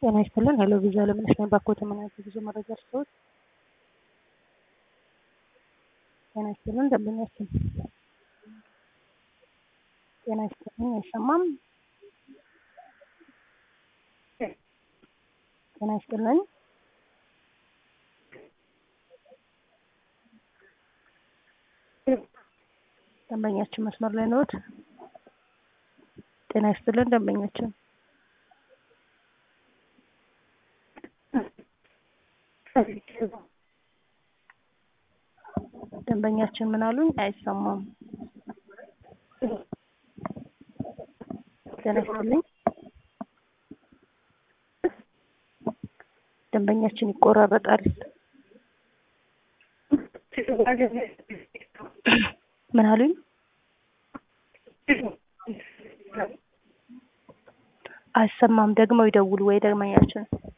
ጤና ይስጥልን። ሄሎ ቪዛ ለምነሽ ነኝ። ባኮተ ምን አይነት የጉዞ መረጃ ልስጥዎት? ጤና ይስጥልን። ደንበኛችን ጤና ይስጥልን። አይሰማም? ጤና ይስጥልን። ደንበኛችን መስመር ላይ ነዎት? ጤና ይስጥልን። ደንበኛችን ደንበኛችን ምን አሉኝ? አይሰማም። ጤና ይስጥልኝ። ደንበኛችን ይቆራረጣል። ምን አሉኝ? አይሰማም። ደግመው ይደውሉ ወይ ደንበኛችን